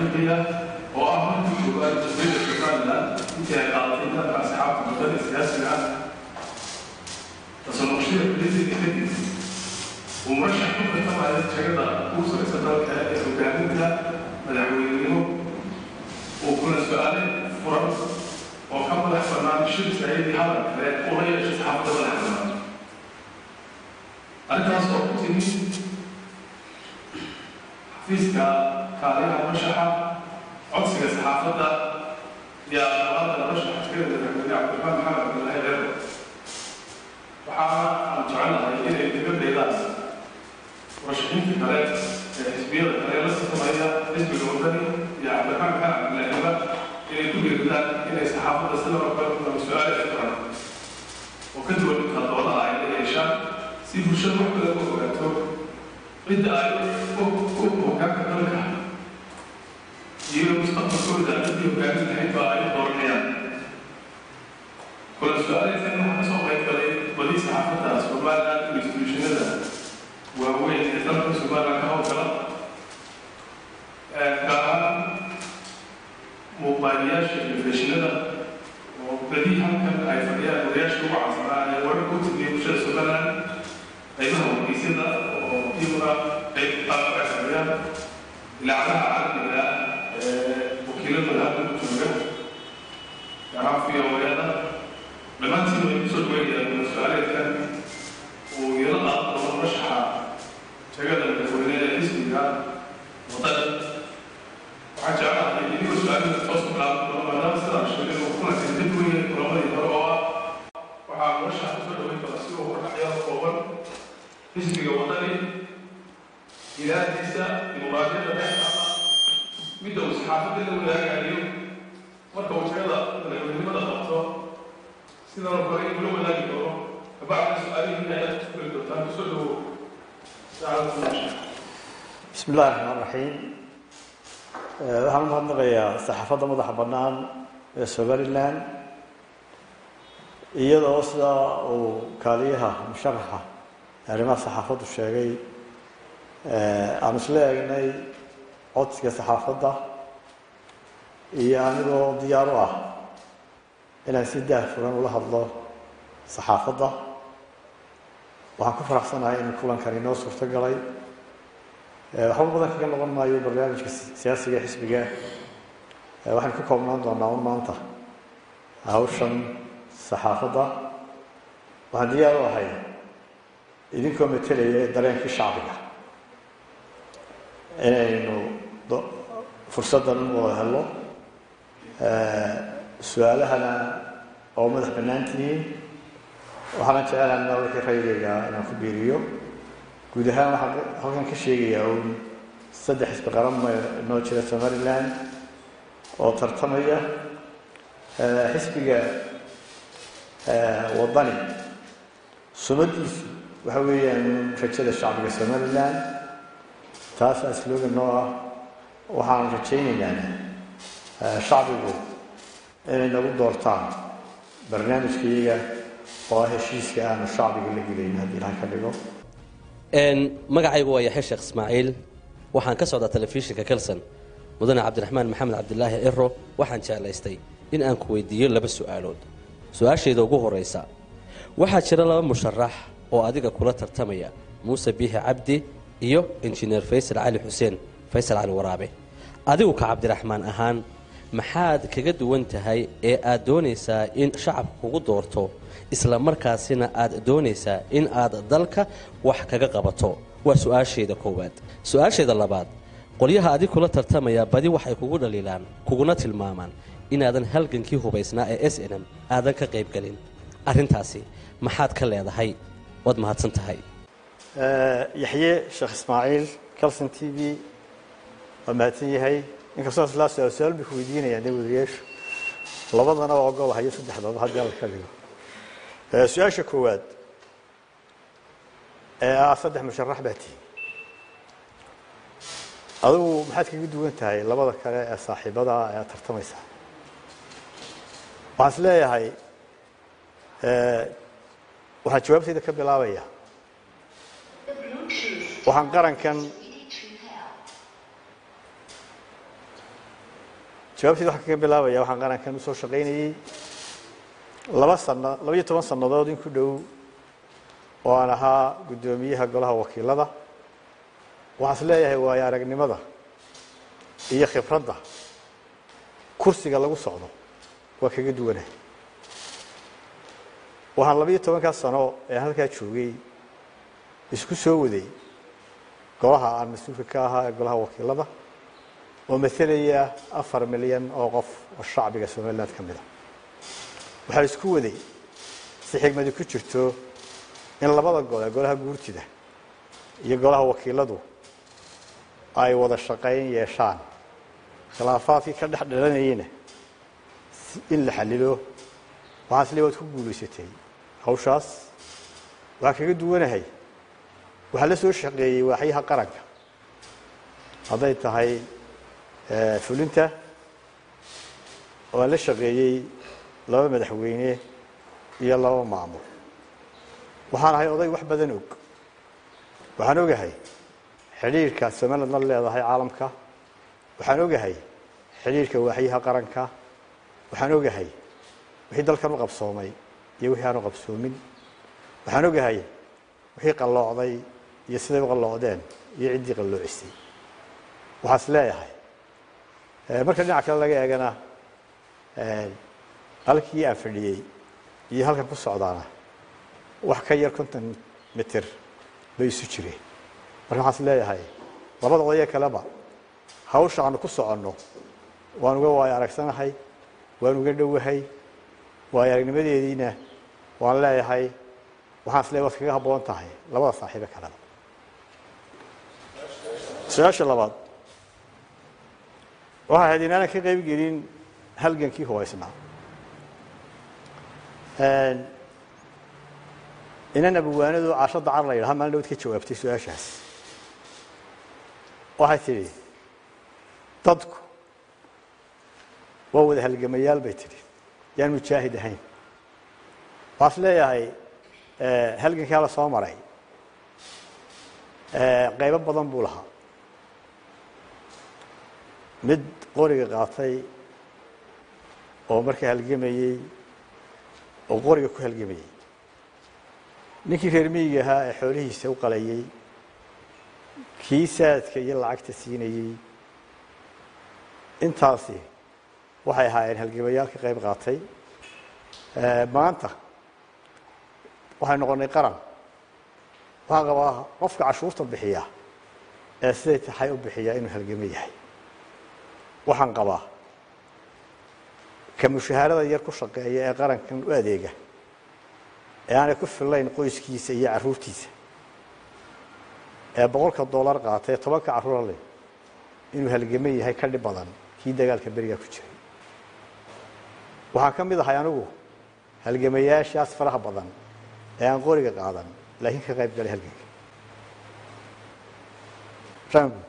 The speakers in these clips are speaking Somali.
taariikhiya oo ah markii koowaad dowladda somaliland intii ay qaadatay dalka asxaabta muddada siyaasiga ah tasanuqshada xillideeda kadib uu murashax ku tartamaya jagada ugu sareysa dalka ee hogaaminta madaxweynenimo uu kuna su-aale furan oo ka madax bannaan shir saciidi hadal kale ula yeeshay saxaafadda madax bannaan arrintaas oo ku timi xafiiska kaaliyaha murashaxa codsiga saxaafadda iyo aqlaada murashaxa jagada madaxweyne cabdiraxmaan maxamed cabdullaahi reer waxaana aan jecelahay inay dibaddeedaas murashaxiinta kale ee xisbiyada kale la tartamaya xisbiga wadani iyo cabdiraxmaan maxamed cabdullaahiba inay ku dhiiridaan inay saxaafadda sida oo kale kulama su-aal furan oo ka duwan inta doodaha ay la yeeshaan si bulshada wax kale u ogaato cidda ay u hogaanka dalka iyo mustaqbalkooda ciddii hogaamin lahayd baa ay u dooranayaan kula su-aalaysan waxaa kasoo qayb galay badi saxaafadda somaliland iyo instituushinada waaweyn ee dalka somaliland ka howlgala gaar ahaan muuqaaliyaasha telefishinada oo badi halkan ay fadhiyaan odayaasha ugu caansanaa ee wararka u timiya bulshada somaliland qaybaha wargeysyada oo iyaguna qayb qaabka ay fadhiyaan ilaacadaha caalamiga ee wakiiladooda halkan ku jooga garaafiya wayada dhammaantiin way kusoo dhaweynayaan su-aaleedkan uu yaro qaado doono murashaxa jagada madaxweyne ee xisbiga wadada waxaan jeclahay idigoo su-aalada toos ku bilaabo doono maadaama sidaa sheegay uu kulankan dib u yahay kulamadii hore oo ah waxaa murashaxa kusoo dhaweyn kara si uu warkaxyaada kooban xisbiga wadani ilaahdiisa dimuqraadiyadda dheexda midda uu saxaafadda la wadaagayo marka uu jagada madaxweynenimada qabto sidaan kale in ula wadaagi doono kabacda su-aalihii ayaad ku fuli doontaan kusoo dhawo bismi illahi raxmaan raxiim waxaan u mahadnaqayaa saxaafadda madaxa bannaan ee somaliland iyadoo sidaa uu kaaliyaha musharaxa arrimaha saxaafaddu sheegay aanu isla eegnay codsiga saxaafadda iyo anigoo diyaar u ah inaan si daahfuran ula hadlo saxaafadda waxaan ku faraxsanahay in kulankani noo suurto galay waxba badan kaga noqon maayo barnaamijka siyaasiga xisbiga waxaan ku koobnaan doonaa un maanta hawshan saxaafadda waxaan diyaar u ahay idinkoo matelaya dareenkii shacbiga inaynu fursaddan u wada helo su-aalahana oo madax bannaan tihiin waxaana jecelaana wixii raygayga inaan ku biiriyo guud ahaan waxaan halkan ka sheegayaa uun saddex xisbi qaran noo jira somaliland oo tartamaya xisbiga wadani sumadiisu waxa weeyaan rajada shacbiga somaliland taasaa slogan noo ah waxaan rajaynaynaa shacbigu inay nagu doortaan barnaamijka iyaga oo ah heshiiska aanu shacbiga la gelayn haddii ilahay ka dhigo magacaygu waa yaxya sheekh ismaaciil waxaan ka socdaa telefishinka kelson mudane cabdiraxmaan maxamed cabdilaahi ciro waxaan jeclaystay in aan ku weydiiyo laba su-aalood su-aashayda ugu horaysa waxaa jira laba musharax oo adiga kula tartamaya muuse biixi cabdi iyo injineer faysal cali xuseen faysal cali waraabe adigu ka cabdiraxmaan ahaan maxaad kaga duwan tahay ee aad doonaysaa in shacabka kugu doorto isla markaasina aad doonaysaa in aad dalka wax kaga qabato waa su-aashayda koowaad su-aashayda labaad qolyaha adig kula tartamaya badi waxay kugu dhaliilaan kuguna tilmaamaan inaadan halgankii hubaysnaa ee s n m aadan ka qaybgelin arrintaasi maxaad ka leedahay waad mahadsan tahay yaxye sheekh ismaaciil calson t v waa mahadsan yahay inkastoo islaa su-aal su-aal bay ku weydiinayaan dee wadayaashu labadana waa ogol hayo saddexdaba haddii alla ka dhigo su-aasha koowaad ee ah saddex musharax baa tihi adigu maxaad kaga duwan tahay labada kale ee saaxiibada ee aad tartamaysaa waxaan is leeyahay waxaan jawaabtayda ka bilaabaya waxaan qarankan jawaabteed waxaan kaga bilaabaya waxaan qarankan usoo shaqaynayey laba sano laba iyo toban sannadood in ku dhow oo aan ahaa guddoomiyaha golaha wakiilada waxaan is leeyahay waayo aragnimada iyo khibradda kursiga lagu socdo waa kaga duwanahay waxaan laba iyo tobankaa sano ee halkaa joogay isku soo waday golaha aan mas-uulka ka ahaa ee golaha wakiilada oo matalaya afar milyan oo qof oo shacbiga somaliland ka mid a waxaa isku waday si xigmadi ku jirto in labada gole golaha guurtida iyo golaha wakiiladu ay wada shaqayn yeeshaan khilaafaadkii ka dhex dhalanayeyna in la xalilo waxaan isle waad ku guulaysatay hawshaas waxaa kaga duwanahay waxaa la soo shaqeeyey waaxyaha qaranka hadday tahay fulinta waan la shaqeeyey laba madaxweyne iyo laba maamul waxaan ahay oday wax badan og waxaan ogahay xidhiirka somaliland la leedahay caalamka waxaan ogahay xidhiirka waaxyaha qaranka waxaan ogahay wixii dalkan u qabsoomay iyo wixii aan u qabsoomin waxaan ogahay wixii qalloocday iyo siday u qalloocdeen iyo ciddii qalloocisay waxaa is leeyahay marka dhinaca kale laga eegana halkii aan fadhiyey iyo halkan ku socdaana wax ka yar konton mitir bay isu jireen marka waxaan is leeyahay labada odaye kaleba hawsha aanu ku soconno waan uga waayo aragsanahay waan uga dhowahay waayo aragnimadeediina waan leeyahay waxaan is leeyahay waad kaga habboon tahay labada saaxiibe kaleba su-aasha labaad waxay ahayd inaanan ka qayb gelin halgankii hubaysnaa inan abuwaanadu caasho dacar la yidhaha maalin dhawad ka jawaabtay su-aashaas waxay tidhi dadku waa wada halgamayaal bay tidhi yaan mujaahid ahayn waxaa is leeyahay halgankaa la soo maray qaybo badan buu lahaa mid qoriga qaatay oo markaa halgamayey oo qoriga ku halgamayey ninkii reer miyiga ahaa ee xoolihiisa u qalayey kii saadka iyo lacagta siinayey intaasi waxay ahaayeen halgamayaal ka qayb qaatay maanta waxay noqonnay qaran waxaan qabaa qofka cashuurta bixiya ee siday taxay u bixiyaa inuu halgamo yahay waxaan qabaa ka mushahaarada yar ku shaqeeya ee qarankan u adeega ee aanay ku fillayn qoyskiisa iyo carruurtiisa ee boqolka dollar qaata ee tobanka carruura leh inuu halgamo yahay ka dhib badan kii dagaalka berigaa ku jiray waxaan ka mid ahay anigu halgamayaashaas faraha badan ee aan qoriga qaadan laakiin ka qayb galay halganka rangu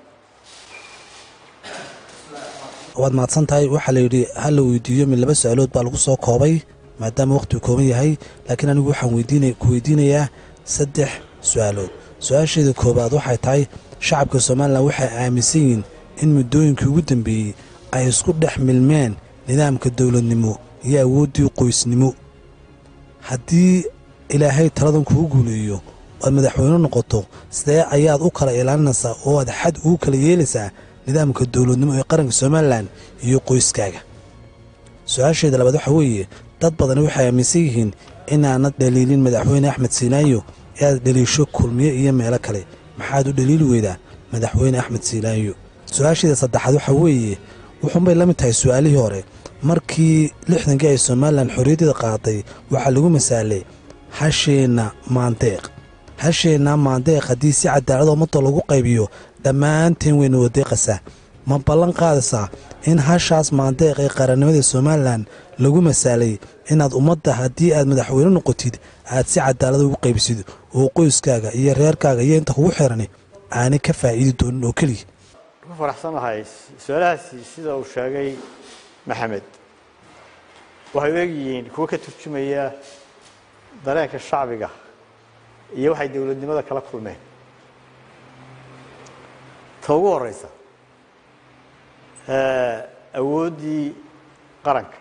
waad mahadsan tahay waxaa la yidhi ha la weydiiyo mid laba su-aalood baa lagu soo koobay maadaama wakhtigu kooban yahay laakiin anigu waxaan weydiina ku weydiinayaa saddex su-aalood su-aasheeda koowaad waxay tahay shacabka somalilan waxay aaminsan yihiin in muddooyinkii ugu dambeeyey ay isku dhex milmeen nidaamka dowladnimo iyo awooddii qoysnimo haddii ilaahay taladan kugu guuleeyo oad madaxweyne noqoto sidee ayaad u kala ilaalinaysaa oo aad xad ugu kala yeelaysaa nidaamka dowladnimo ee qaranka somalilan iyo qoyskaaga su-aasheeda labaad waxaa weeye dad badani waxay aaminsan yihiin inaanad dhaliilin madaxweyne axmed siinaayo ee aad dhaliisho kulmiye iyo meelo kale maxaad u dhaliili weydaa madaxweyne axmed siinaayo su-aasheeda saddexaad waxaa weeye wuxuunbay la mid tahay su-aalihii hore markii lixdankii ay somalilan xorriyaddada qaaday waxaa lagu masaalay hasheenna maandeeq hasheenna maandeeq haddii si cadaalad ummadda lagu qaybiyo dhammaanteen wayna wadeeqasaa ma ballan qaadaysaa in hashaas maandeeq ee qarannimada somalilan lagu masaalay inaad ummadda haddii aad madaxweyne noqotid aad si cadaalada ugu qaybisid oo qoyskaaga iyo reerkaaga iyo inta kugu xirani aanay ka faa'iidi doonin oo keliya ku faraxsanahay su-aalahaasi sida uu sheegay maxamed waxay u egyihiin kuwo ka turjumaya dareenka shacbiga iyo waxay dowladnimada kala kulmeen ta ugu horeysa awooddii qaranka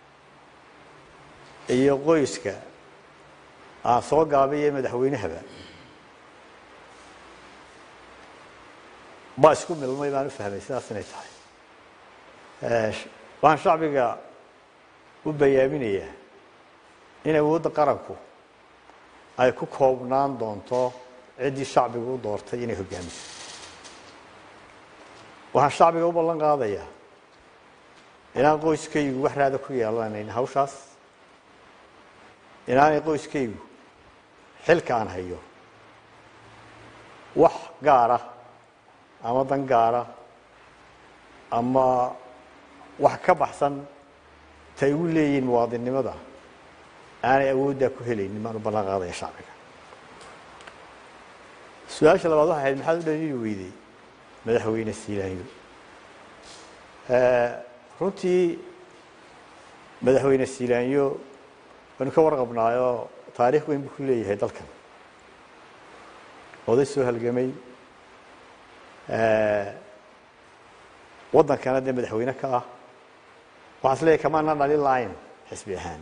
iyo qoyska aan soo gaabiyo madaxweynehaba baa isku milmay baan u fahmay sidaas inay tahay waxaan shacbiga u bayaaminayaa in awoodda qaranku ay ku koobnaan doonto ciddii shacbigu u doortay inay hogaamiso waxaan shacbiga u ballan qaadayaa inaan qoyskaygu wax raada ku yeelanayn hawshaas inaanay qoyskaygu xilka aan hayo wax gaara ama dan gaara ama wax ka baxsan ta igu leeyihiin muwaadinnimada aanay awooddaa ku helaynin baan u ballan qaadaya shacbiga su-aasha labaad waxay ahayd maxaad u dhalili weyday madaxweyne siilaanyo runtii madaxweyne siilaanyo waynu ka warqabnaayoo taariikh weyn buu ku leeyahay dalkan oday soo halgamay waddankana dee madaxweyne ka ah waxaa is leeyahy kamaana dhalin lahayn xisbi ahaan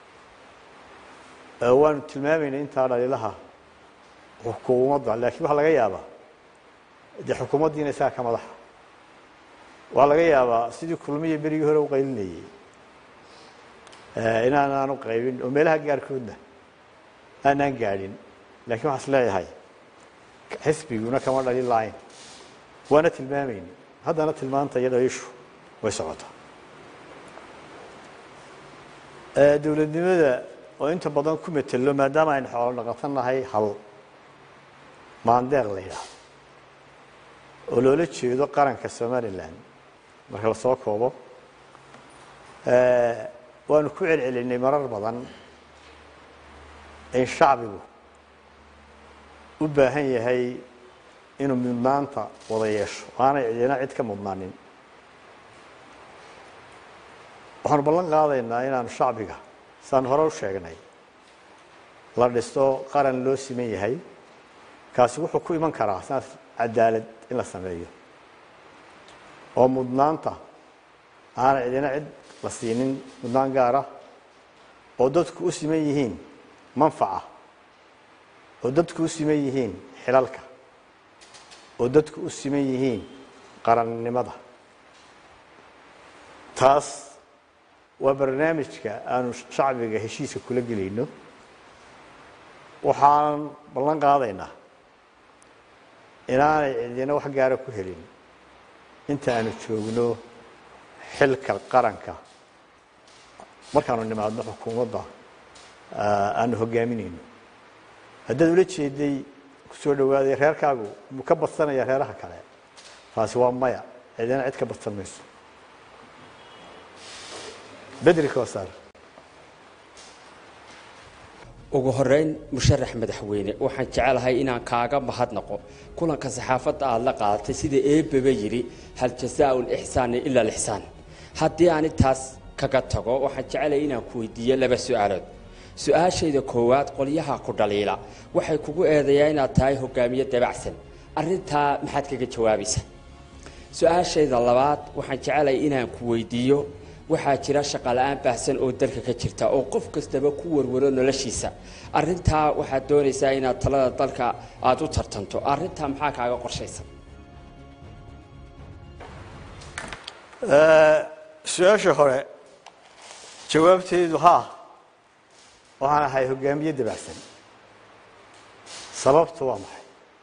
waanu tilmaamaynay intaa dhalilaha xukuumadda laakiin waxaa laga yaabaa dee xukuumaddiina isaga ka madaxa waxaa laga yaabaa sidii kulmiya berigii hore u qaylinayay inaanaanu qaybin oo meelaha gaarkoodna aanaan gaadhin lakiin waxaa is leeyahay xisbiguna kama dhalin lahayn waana tilmaamayna haddana tilmaanta iyo dhaliishu way socotaa dowladnimada oo inta badan ku metelo maadaama aynu xoolo dhaqatan nahay hal maandeeq la yidhaahdo oo loola jeedo qaranka somalilan marka la soo koobo waanu ku celcelinay marar badan in shacbigu u baahan yahay inuu mudnaanta wada yeesho aanay cidina cid ka mudnaanin waxaanu ballan qaadaynaa inaanu shacbiga saan hore u sheegnay la dhisto qaran loo siman yahay kaasi wuxuu ku iman karaa saas cadaalad in la sameeyo oo mudnaanta aanay cidina cid la siinin mudnaan gaara oo dadku u siman yihiin manfaca oo dadku u siman yihiin xilalka oo dadku u siman yihiin qarannimada taas waa barnaamijka aanu shacbiga heshiiska kula gelayno waxaan ballan qaadaynaa inaanay cidina wax gaara ku helin inta aanu joogno xilka qaranka markaanu nimaadno xukuumadda aanu hogaaminayno haddaad ula jeeday kusoo dhawaaday reerkaagu muu ka badsanaya reeraha kale taasi waa maya cidina cid ka badsan mayso bedri kosaar ugu horeyn musharax madaxweyne waxaan jecelahay inaan kaaga mahadnaqo kulanka saxaafadda aada la qaadatay sida eebaba yidhi hal jasaau lixsaani ila lixsaan haddii aan intaas kaga tago waxaan jecelahay inaan ku weydiiyo laba su-aalood su-aashayda koowaad qolyaha ku dhaliila waxay kugu eedayaa inaad tahay hogaamiye dabacsan arintaa maxaad kaga jawaabaysa su-aashayda labaad waxaan jecelahay inaan ku weydiiyo waxaa jira shaqala-aan baahsan oo dalka ka jirta oo qof kastaba ku warwaro noloshiisa arintaa waxaad doonaysaa inaad talada dalka aada u tartanto arintaa maxaa kaaga qorshaysan su-aasha hore jawaabteedu haa waxaan ahay hogaamiye dabacsan sababtu waa maxay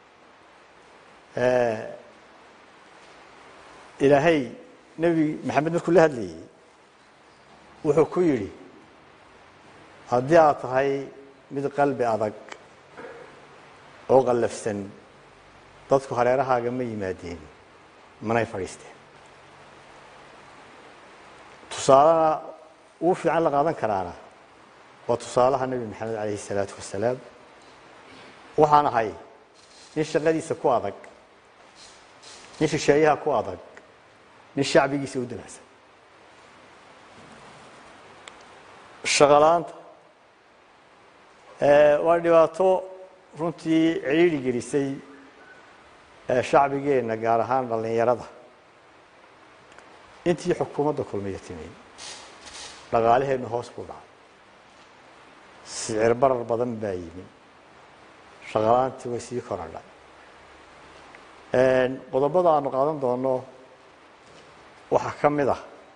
ilaahay nebi maxamed markuu la hadlayey wuxuu ku yidhi haddii aad tahay mid qalbi adag oo qallafsan dadku hareerahaaga ma yimaadeen manay fadhiisteen tusaalena ugu fiican la qaadan karaana waa tusaalaha nebi maxamed calayhi isalaatu wasalaam waxaan ahay nin shaqadiisa ku adag nin shisheeyaha ku adag nin shacbigiisa u dabacsan shaqalaanta waa dhibaato runtii cidhiidhi gelisay shacbigeenna gaar ahaan dhallinyarada intii xukuumadda kulmiya timi dhaqaalaheennu hoos buu dhacay sicir barar badan baa yimi shaqala-aantii way sii korodhay qodobada aanu qaadan doono waxaa ka mid ah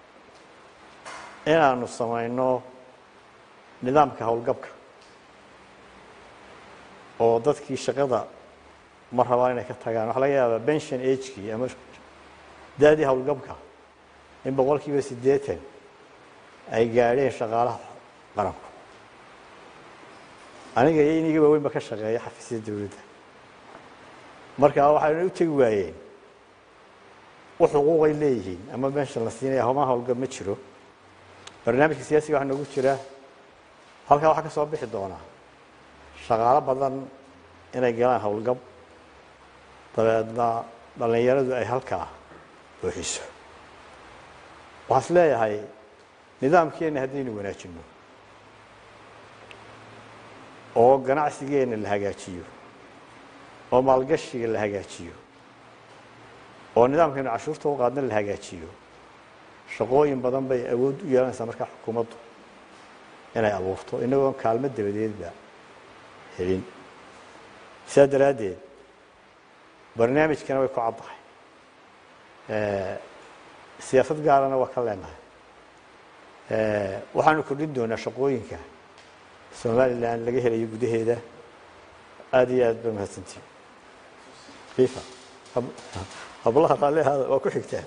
inaanu samayno nidaamka howlgabka oo dadkii shaqada ma rabaan inay ka tagaan waxaa laga yaabaa bension agekii ama daadii howlgabka in boqol kiiba siddeetan ay gaadheen shaqaalaha qaranku aniga iyo iniga waaweynba ka shaqeeya xafiisyada dowladda marka waxayna u tegi waayeen u xuquuqay leeyihiin ama bension la siinaya homa howlgab ma jiro barnaamijka siyaasiga waxaa noogu jira halkaa waxaa ka soo bixi doonaa shaqaalo badan inay galaan howlgab dabeedna dhallinyaradu ay halkaa buuxiso waxaa is leeyahay nidaamkeenna haddaynu wanaajinno oo ganacsigeenna la hagaajiyo oo maalgashiga la hagaajiyo oo nidaamkaynu cashuurta u qaadna la hagaajiyo shaqooyin badan bay awood u yeelanaysaa markaa xukuumaddu inay abuurto inagoon kaalmo dabadeedba helin sidaa daraaddeed barnaamijkana way ku caddahay siyaasad gaarana waa ka leenahay waxaanu kordhin doonaa shaqooyinka somalilan laga helayo gudaheeda aada iyo aad ba mahadsantiin fifa hablaha raallihaada waa ku xigtaa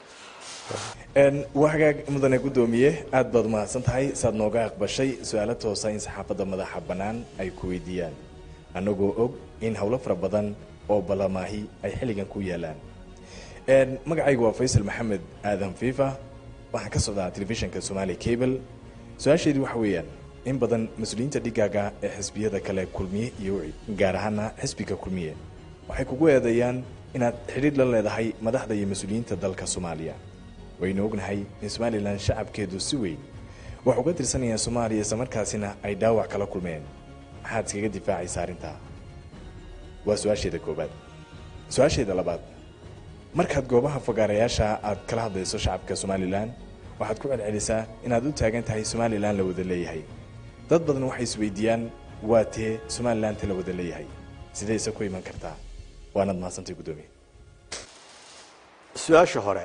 waa hagaag mudane guddoomiye aad baad umahadsan tahay saad nooga aqbashay su-aalo toosa in saxaafadda madaxa bannaan ay ku weydiiyaan annagoo og in howlo fara badan oo ballamaahi ay xilligan ku yaalaan magacaygu waa faysal maxamed aadan fifa waxaan ka socdaa telefishinka somaali cable su-aasheedu waxa weeyaan in badan mas-uuliyiinta dhigaaga ee xisbiyada kale kulmiye iyo gaar ahaana xisbiga kulmiye waxay kugu eedeeyaan inaad xidhiidh la leedahay madaxda iyo mas-uuliyiinta dalka soomaaliya waynu ognahay in somalilan shacabkeedu si weyn wax uga tirsanayaan soomaaliya islamarkaasina ay dhaawac kala kulmeen maxaad iskaga difaacaysa arrintaa waa su-aasheeda koobaad su-aasheeda labaad markaad goobaha fogaarayaasha aad kala hadlayso shacabka somalilan waxaad ku celcelisaa inaad u taagan tahay somalilan la wada leeyahay dad badan waxay isweydiiyaan waa tee somalilanti la wada leeyahay sidayse ku iman kartaa waanaad mahadsantay guddoomiye su-aasha hore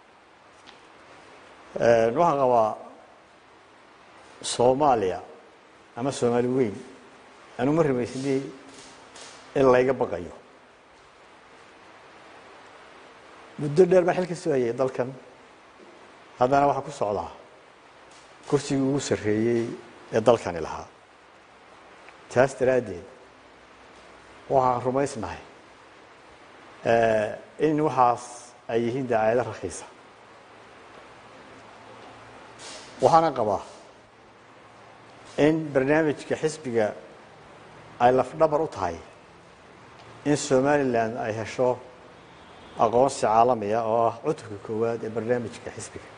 waxaan qabaa soomaaliya ama soomaali weyn anu ma rumaysnay in layga baqayo muddo dheer baan xil ka soo hayay dalkan haddana waxaa ku socdaa kursigii ugu sarreeyey ee dalkani lahaa taas daraaddeed waxaan rumaysnahay in waxaas ay yihiin dacaayado rakhiisa waxaana qabaa in barnaamijka xisbiga ay lafdhabar u tahay in somalilan ay hesho aqoonsi caalamiya oo ah cutubka koowaad ee barnaamijka xisbiga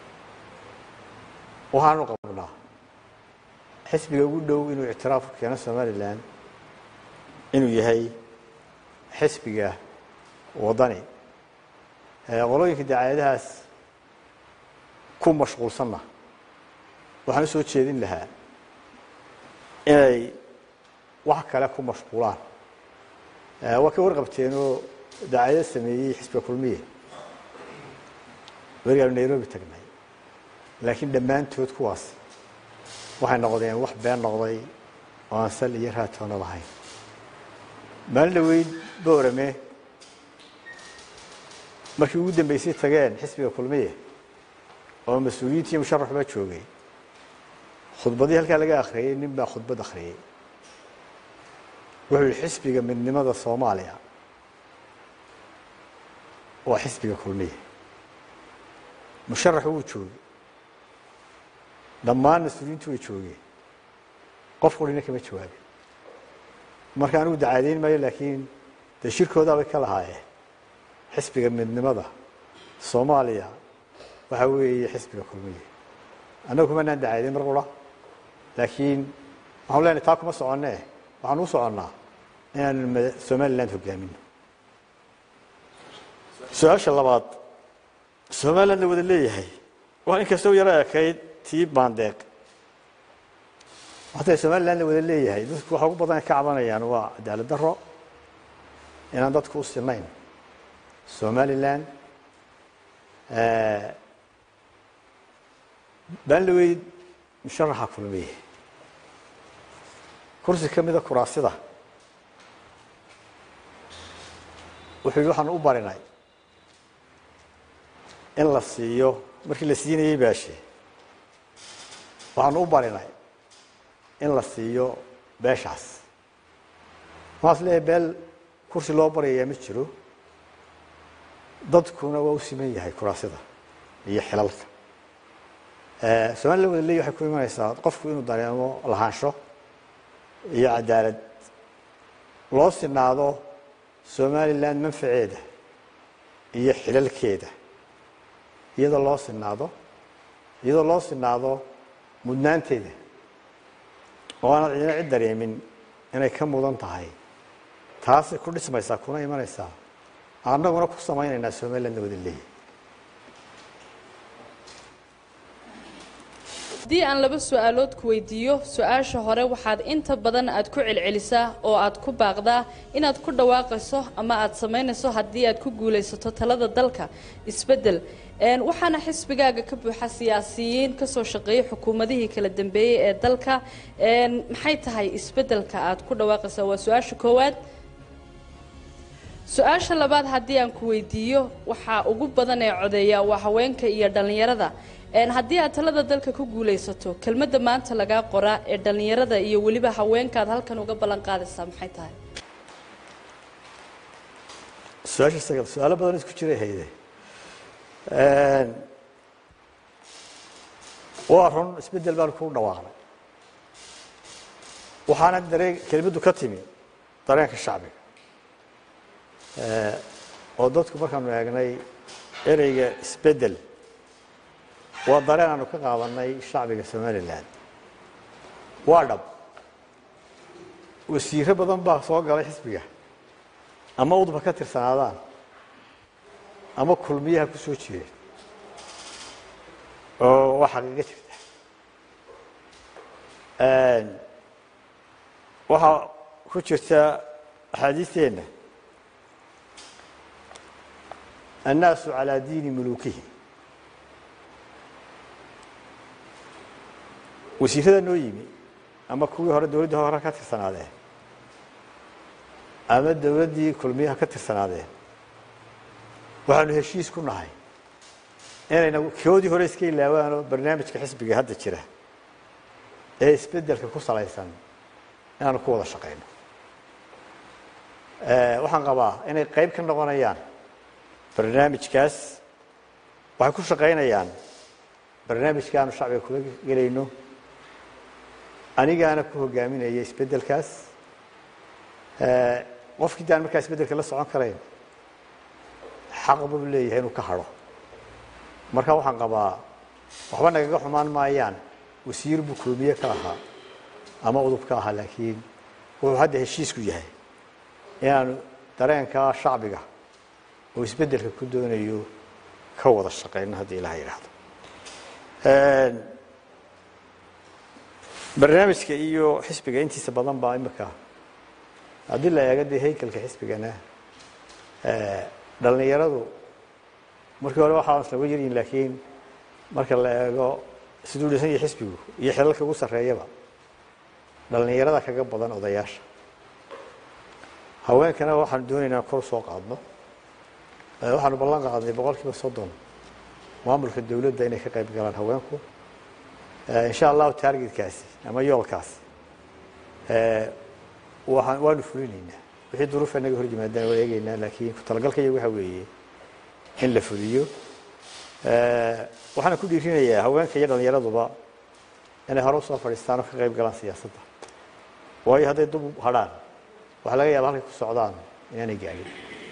waxaanu qabnaa xisbiga ugu dhow inuu ictiraaf ku keeno somalilan inuu yahay xisbiga waddani qolooyinka dacaayadahaas ku mashquulsanna waxaan u soo jeedin lahaa inay wax kale ku mashquulaan waa ka warqabteenoo dacaayado sameeyey xisbiga kulmiye werigaanu nairobi tagnay laakiin dhammaantood kuwaas waxay noqdeen wax been noqday oo aan sal iyo raatoona lahayn maalin dhaweyd boorame markii ugu dambeysay tageen xisbiga kulmiye oo mas-uuliyiintii musharaxba joogay khudbadii halkaa laga akhriyey nin baa khudbad akhriyey wuxuu yihi xisbiga midnimada soomaaliya waa xisbiga kulmiye musharax wuu joogay dhammaan mas-uuliyiintu way joogeen qof qurina kama jawaabin marka anigu dacaadeyn maayo laakiin dee shirkoodaabay ka lahaayeen xisbiga midnimada soomaaliya waxaa weeye xisbiga kulmiye annagu kumanaan dacaadeyn mar qura laakiin waxanu leenahay taa kuma soconee waxaan u soconnaa inaanu somaliland hogaamino su-aasha labaad somaliland la wada leeyahay waa inkastoo yaro ekayd tii baandeeq waxatay somaliland la wada leeyahay dadku waxa ugu badan ay ka cabanayaan waa cadaalad daro inaan dadku u sinayn somaliland baanlaweyd musharaxa kulmiye kursi ka mida kuraasida wuxuu yidhi waxaan u barinay in la siiyo markii la siinayey baashe waxaanu u barinay in la siiyo beeshaas maas leeyahay beel kursi loo baryayaa ma jiro dadkuna waa u siman yahay kuraasida iyo xilalka somaliland wada leeyahy waxay ku imanaysaa qofku inuu dareemo lahaansho iyo cadaalad loo sinaado somaliland manfaceeda iyo xilalkeeda iyadoo loo sinaado iyadoo loo sinaado mudnaanteeda oo aanad cidina cid dareemin inay ka mudan tahay taasay ku dhismaysaa kuna imanaysaa annaguna ku samaynaynaa somalilandna wada leeyahy haddii aan laba su-aalood ku weydiiyo su-aasha hore waxaad inta badan aad ku celcelisaa oo aad ku baaqdaa inaad ku dhawaaqayso ama aad samaynayso haddii aad ku guulaysato talada dalka isbeddel waxaana xisbigaaga ka buuxa siyaasiyiin kasoo shaqeeyay xukuumadihii kala dambeeyey ee dalka maxay tahay isbeddelka aad ku dhawaaqaysaa waa su-aasha koowaad su-aasha labaad haddii aan ku weydiiyo waxaa ugu badan ee codeeya waa haweenka iyo dhallinyarada haddii aad talada dalka ku guulaysato kelmadda maanta lagaa qoraa ee dhallinyarada iyo weliba haweenkaad halkan uga ballan qaadaysaa maxay tahay su-aasha sagal su-aalo badan isku jiray hayde waa run isbeddel baan ku dhawaaqnay waxaana dareen kelmaddu ka timi dareenka shacbiga oo dadku markaanu eegnay ereyga isbeddel waa dareen aanu ka qaadanay shacbiga somalilan waa dhab wasiiro badan baa soo galay xisbiga ama udba ka tirsanaadaan ama kulmiyaha ku soo jireen oo waa xaqiiqo jirta waxaa ku jirta axaadiisteenna annaasu calaa diini muluukihi wasiirada noo yimi ama kuwii hore dowladdii hore ka tirsanaadeen ama dowladdii kulmiyaha ka tirsanaadeen waxaanu heshiis ku nahay inayna koodii hore iska ilaawaanoo barnaamijka xisbiga hadda jira ee isbeddelka ku salaysan inaanu ku wada shaqayno waxaan qabaa inay qayb ka noqonayaan barnaamijkaas waxay ku shaqaynayaan barnaamijka aanu shacbiga kula gelayno anigaana ku hogaaminaya isbeddelkaas qofkii daan markaa isbeddelka la socon karayn xaq buu leeyahay inuu ka hadho marka waxaan qabaa waxba nagaga xumaan maayaan wasiir buu koomiye ka ahaa ama udub ka ahaa laakiin wuxuu hadda heshiisku yahay inaanu dareenkaa shacbiga oo isbeddelka ku doonayo ka wada shaqayno haddii ilaha yidhaahdo barnaamijka iyo xisbiga intiisa badan baa imika haddii la eego dee haykalka xisbigana dhallinyaradu markii hore waxaa islaga yaryihin laakiin marka la eego siduu dhisan yahay xisbigu iyo xilalka ugu sarreeyaba dhallinyarada kaga badan odayaasha haweenkana waxaanu doonaynaa kor soo qaadno waxaanu ballan qaadnay boqol kiiba soddon maamulka dowladda inay ka qayb galaan haweenku insha allahu taargetkaasi ama yoolkaasi waan waanu fulinaynaa wixii duruufa naga hor yimaadaan waa eegaynaa laakiin ku talagalka iyagu waxa weeye in la fuliyo waxaana ku dhiirinayaa haweenka iyo dhallinyaraduba inay hore usoo fadhiistaan oo ka qayb galaan siyaasadda waayo hadday dub hadhaan waxaa laga yaaba halkay ku socdaan inaanay gaadhin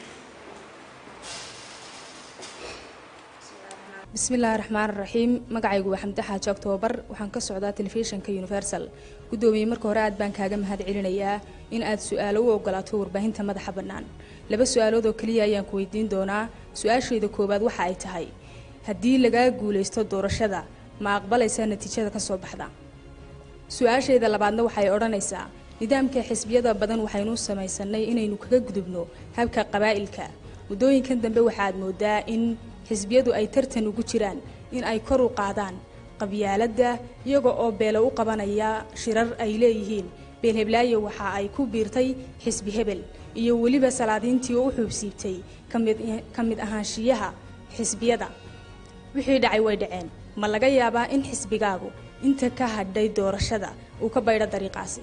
bismi illaahi raxmaan raxiim magacaygu waa xamdi xaaji octoobar waxaan ka socdaa telefishinka universal guddoomiye marka hore aad baan kaaga mahad celinayaa in aad su-aalo u ogolaato warbaahinta madaxa bannaan laba su-aalood oo keliya ayaan ku weydiin doonaa su-aashayda koowaad waxa ay tahay haddii lagaa guulaysto doorashada ma aqbalaysaa natiijada ka soo baxda su-aashayda labaadna waxay odhanaysaa nidaamka xisbiyada badan waxaynu samaysanay inaynu kaga gudubno habka qabaa'ilka muddooyinkan dambe waxaad moodaa in xisbiyadu ay tartan ugu jiraan in ay kor u qaadaan qabyaaladda iyaga oo beelo u qabanaya shirar ay leeyihiin beelheblaayo waxa ay ku biirtay xisbi hebel iyo weliba salaadiintii oo u xuubsiibtay ka mid ahaanshiyaha xisbiyada wixii dhacay way dhaceen ma laga yaabaa in xisbigaagu inta ka hadhay doorashada uu ka baydho dariiqaasi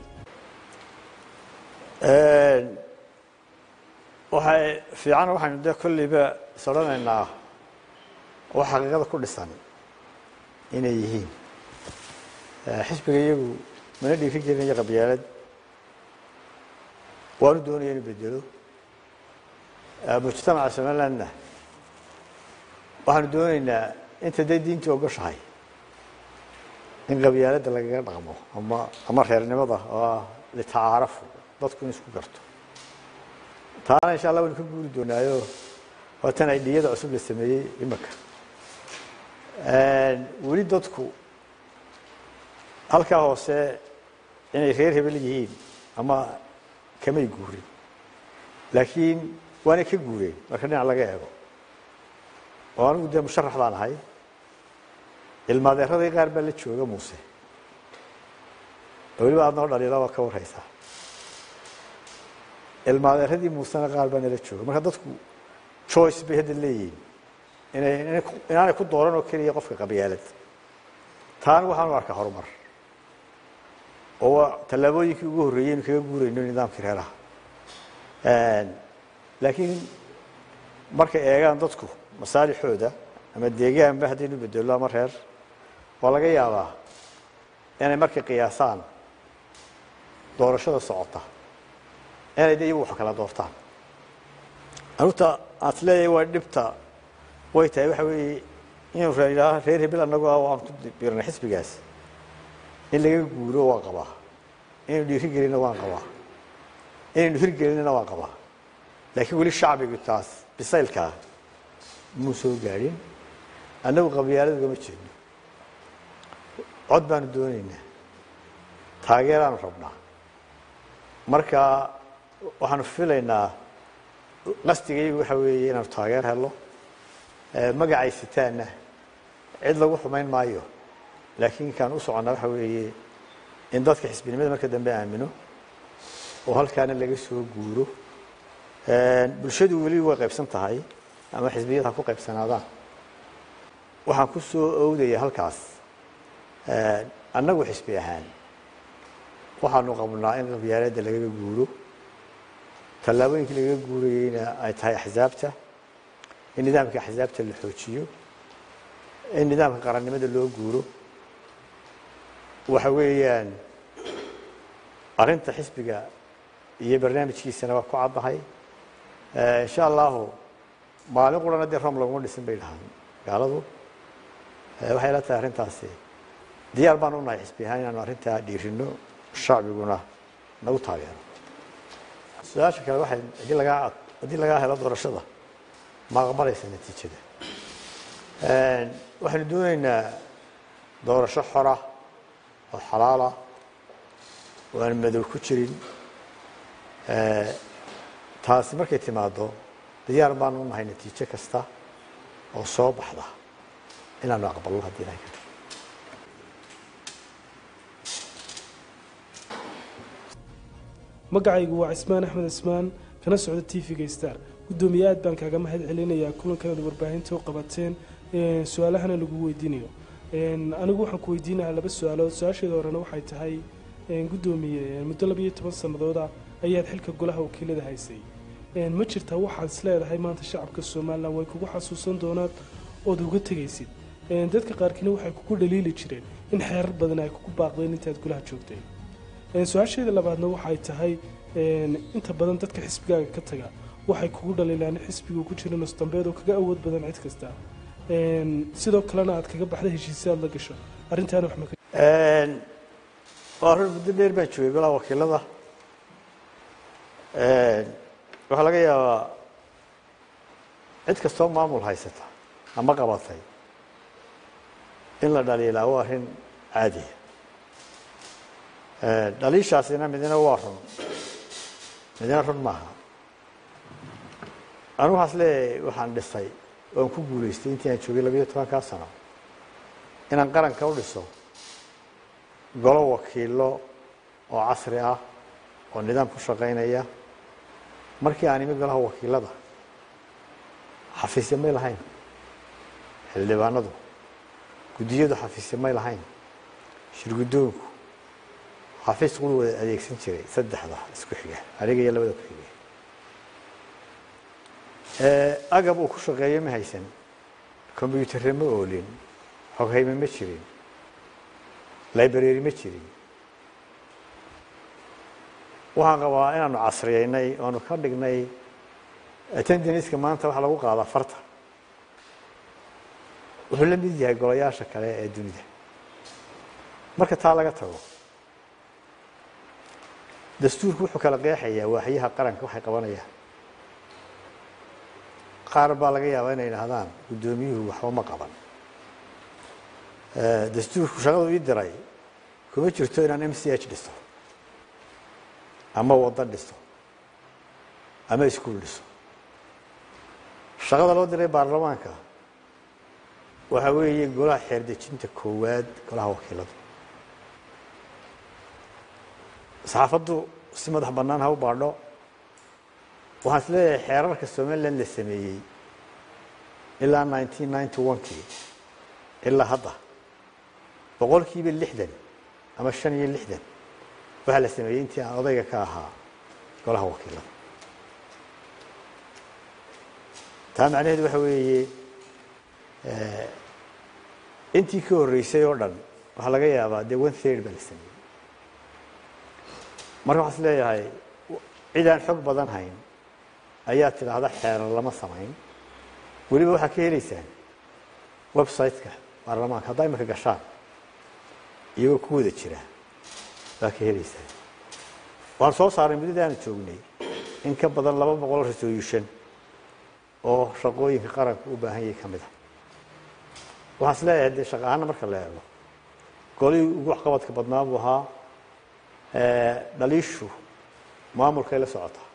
waxay fiican waxaynu dee kolliba is odhanaynaa wax xaqiiqada ku dhisan inay yihiin xisbiga iyagu mana dhiiri gelinayo qabyaalad waanu doonaya inu bedelo mujtamaca somalilandna waxaanu doonaynaa inta dee diintii ogoshahay in qabyaaladda lagaga dhaqmo ama ama reernimada oo ah litacaarafu dadku in isku garto taana insha allah waynu ka guuri doonaayo waa tan ay dhiyada cusub la sameeyey imaka weli dadku halkaa hoose inay reer hebel yihiin ama kamay guurin laakiin waanay ka guureen marka dhinac laga eego oo anigu dee musharax baan ahay ilmaadeeradii qaar baa la jooga muuse oo weliba aad noo dhaliila waa ka warhaysaa ilmaadeeradii muusena qaar baa nala jooga marka dadku choice bay hadda leeyihiin inay inaanay ku dooran oo keliya qofka qabyaalad taana waxaanu arkaa horumar oo waa tallaabooyinkii ugu horreeyey inu kaga guurayno nidaamkii reeraha laakiin markay eegaan dadku masaalixooda ama deegaanba haddaynu bedello ama reer waa laga yaabaa inay markay qiyaasaan doorashada socota inay de iyagu wax kala doortaan anuta aad leeyahay waa dhibta way tahay waxa weeye inuu raailaha reer hebel annagu ah waan ku biirnay xisbigaas in laga guuro waan qabaa inaynu dhiiri gelinna waan qabaa inaynu hirgelinna waan qabaa laakiin weli shacbigu taas bisaylkaa muu soo gaadhin annagu qabyaalad ugama jeedno cod baanu doonaynaa taageeraanu rabnaa marka waxaanu filaynaa qasdigaygu waxa weeye inaanu taageer helo magacay sitaanna cid lagu xumayn maayo laakiin kaan u soconnaa waxa weeye in dadka xisbinimada marka dambe aamino oo halkaana laga soo guuro bulshadu weli way qaybsan tahay ama xisbiyada ha ku qaybsanaadaan waxaan ku soo owdaya halkaas annagu xisbi ahaan waxaanu qabnaa in qabyaaladda lagaga guuro tallaabooyinkii lagaga guurayeyna ay tahay axsaabta in nidaamka axsaabta la xoojiyo in nidaamka qarannimada loo guuro waxa weeyaan arrinta xisbiga iyo barnaamijkiisana waa ku caddahay insha allahu maalin qurana dee rom laguma dhisin bay dhahaan gaaladu waxay la tahay arrintaasi diyaar baan u nahay xisbi ahaan inaanu arrintaa dhiirino shacbiguna nagu taageero su-aasha kale waxay haddii lagaa haddii lagaa helo doorashada ma aqbalaysa natiijada waxaynu doonaynaa doorasho xora oo xalaala oo aan madow ku jirin taasi markay timaado diyaar baanu u nahay natiijo kasta oo soo baxda inaanu aqbalno haddii ilahay ka tago magacaygu waa cismaan axmed cismaan kana socda t v-ga star guddoomiye aad baan kaaga mahad celinayaa kulankanad warbaahinta u qabateen su-aalahana lagu weydiinayo anigu waxaan ku weydiinayaa laba su-aalood su-aasheeda horena waxay tahay guddoomiye muddo labiyo toban sanadooda ayaad xilka golaha wakiilada haysay ma jirtaa waxaad is leedahay maanta shacabka somalilan way kugu xasuusan doonaan ood uga tegaysid dadka qaarkiina waxay kugu dhaliili jireen in xeerar badan ay kugu baaqdeen intaad golaha joogtay su-aasheeda labaadna waxay tahay inta badan dadka xisbigaaga ka taga waxay kugu dhaliilaan xisbigu ku jira nusdambeed oo kaga awood badan cid kasta sidoo kalena aad kaga baxda heshiisya aad la gasho arrintaana wax ma waa run muddo dheer baan joogay golaha wakiilada waxaa laga yaabaa cid kastoo maamul haysata ama qabatay in la dhaliilaa waa arrin caadiya dhaliishaasina midna waa run midna run maaha anu waxaas leeyahay waxaan dhisay oan ku guulaystay intii aan joogay labayo tobankaa sano inaan qaranka u dhiso golo wakiilo oo casri ah oo nidaam ku shaqaynaya markii aan imi golaha wakiilada xafiisya may lahayn xildhibaanadu guddiyadu xafiisya may lahayn shirguddoonku xafiis qulu wada adeegsan jiray saddexda isku xiga aniga iyo labada ku xiga agab uu ku shaqeeyo ma haysan combyuutarre ma oolin xoghayme ma jirin library ma jirin waxaan qabaa inaanu casriyeynay oanu ka dhignay attendaniska maanta waxaa lagu qaadaa farta wuxuu la mid yahay golayaasha kale ee dunida marka taa laga tago dastuurku wuxuu kala qeexayaa waaxyaha qaranka waxay qabanayaan qaar baa laga yaabaa inay idhahdaan guddoomiyuhu waxba ma qaban dastuurku shaqadu ii diray kuma jirto inaan m c h dhiso ama waddo dhiso ama iskuol dhiso shaqada loo diray baarlamaanka waxa weeye golaha xeerdejinta koowaad golaha wakiiladu saxaafaddu si madax bannaan ha u baadho waxaan is leeyahay xeerarka somalilan la sameeyey ilaa nineteen ninety one-kii ilaa hadda boqolkiiba lixdan ama shan iyo lixdan waxaa la sameeyey intii aan odayga ka ahaa golaha wakiilada taa macnaheedu waxa weeye intii ka horreysay oo dhan waxaa laga yaabaa dee one third baa la sameeyey marka waxaa is leeyahay cid aan xog badan hayn ayaa tidhaahda xeerar lama samayn weliba waxaa ka helaysaan website-ka baarlamaanka haddaa imika gashaan iyagoo ku wada jira baa ka helaysaan waan soo saaray muddada aanu joognay in ka badan laba boqol resolution oo shaqooyinka qaranka u baahan yahay ka mid a waxaan is leeyahay dee shaqa ahaana marka la eego golihii ugu waxqabadka badnaa buu ahaa dhaliishu maamulkay la socotaa